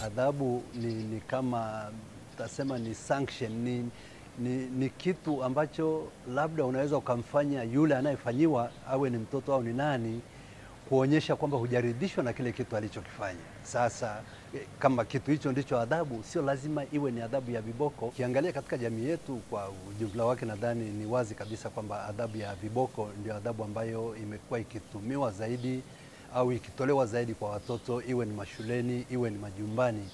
adhabu ni, ni kama tasema ni sanction, ni, ni, ni kitu ambacho labda unaweza ukamfanya yule anayefanyiwa awe ni mtoto au ni nani, kuonyesha kwamba hujaridhishwa na kile kitu alichokifanya. Sasa eh, kama kitu hicho ndicho adhabu, sio lazima iwe ni adhabu ya viboko. Ukiangalia katika jamii yetu kwa ujumla wake, nadhani ni wazi kabisa kwamba adhabu ya viboko ndio adhabu ambayo imekuwa ikitumiwa zaidi au ikitolewa zaidi kwa watoto, iwe ni mashuleni, iwe ni majumbani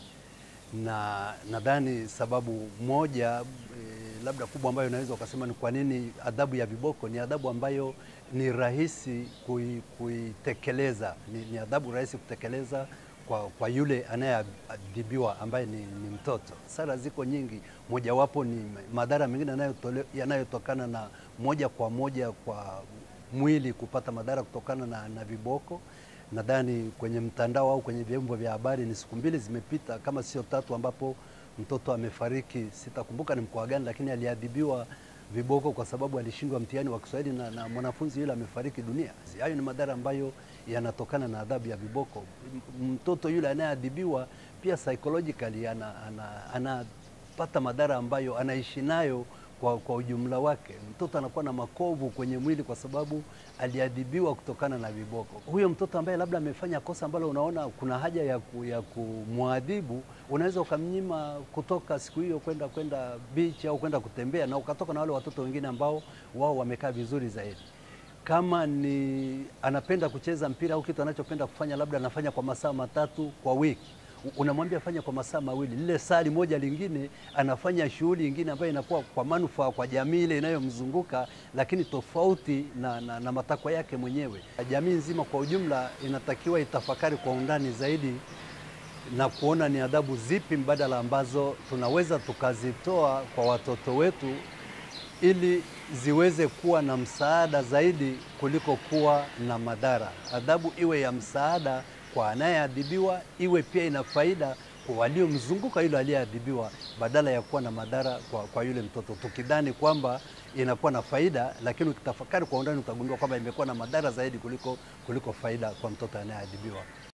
na nadhani sababu moja e, labda kubwa ambayo unaweza ukasema ni kwa nini adhabu ya viboko ni adhabu ambayo ni rahisi kui, kuitekeleza ni, ni adhabu rahisi kutekeleza kwa, kwa yule anayeadhibiwa ambaye ni, ni mtoto. Sara ziko nyingi, mojawapo ni madhara mengine yanayotole- yanayotokana na moja kwa moja kwa mwili kupata madhara kutokana na, na viboko nadhani kwenye mtandao au kwenye vyombo vya habari ni siku mbili zimepita kama sio tatu, ambapo mtoto amefariki. Sitakumbuka ni mkoa gani, lakini aliadhibiwa viboko kwa sababu alishindwa mtihani wa Kiswahili na, na mwanafunzi yule amefariki dunia. Hayo ni madhara ambayo yanatokana na adhabu ya viboko. M- Mtoto yule anayeadhibiwa pia psychologically ana, ana, anapata madhara ambayo anaishi nayo kwa, kwa ujumla wake. Mtoto anakuwa na makovu kwenye mwili kwa sababu aliadhibiwa kutokana na viboko. Huyo mtoto ambaye labda amefanya kosa ambalo unaona kuna haja ya, ku, ya kumwadhibu, unaweza ukamnyima kutoka siku hiyo kwenda kwenda beach au kwenda kutembea, na ukatoka na wale watoto wengine ambao wao wamekaa vizuri zaidi kama ni anapenda kucheza mpira au kitu anachopenda kufanya, labda anafanya kwa masaa matatu kwa wiki, U- unamwambia fanya kwa masaa mawili, lile sali moja lingine anafanya shughuli ingine ambayo inakuwa kwa manufaa kwa jamii ile inayomzunguka, lakini tofauti na, na, na matakwa yake mwenyewe. Jamii nzima kwa ujumla inatakiwa itafakari kwa undani zaidi na kuona ni adhabu zipi mbadala ambazo tunaweza tukazitoa kwa watoto wetu ili ziweze kuwa na msaada zaidi kuliko kuwa na madhara. Adhabu iwe ya msaada kwa anayeadhibiwa, iwe pia ina faida kwa waliomzunguka yule aliyeadhibiwa, badala ya kuwa na madhara kwa, kwa yule mtoto, tukidhani kwamba inakuwa na faida, lakini ukitafakari kwa undani utagundua kwamba imekuwa na madhara zaidi kuliko, kuliko faida kwa mtoto anayeadhibiwa.